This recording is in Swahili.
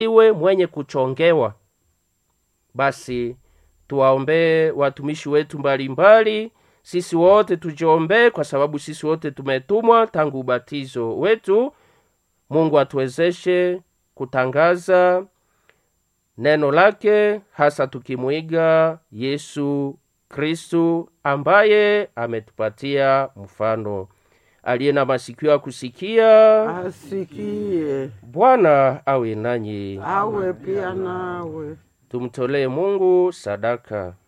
iwe mwenye kuchongewa. Basi tuwaombee watumishi wetu mbalimbali mbali. Sisi wote tujiombee, kwa sababu sisi wote tumetumwa tangu ubatizo wetu. Mungu atuwezeshe kutangaza neno lake, hasa tukimwiga Yesu Kristu ambaye ametupatia mfano. Aliye na masikio ya kusikia asikie, Bwana awe nanyi. awe pia nawe. Tumtolee Mungu sadaka.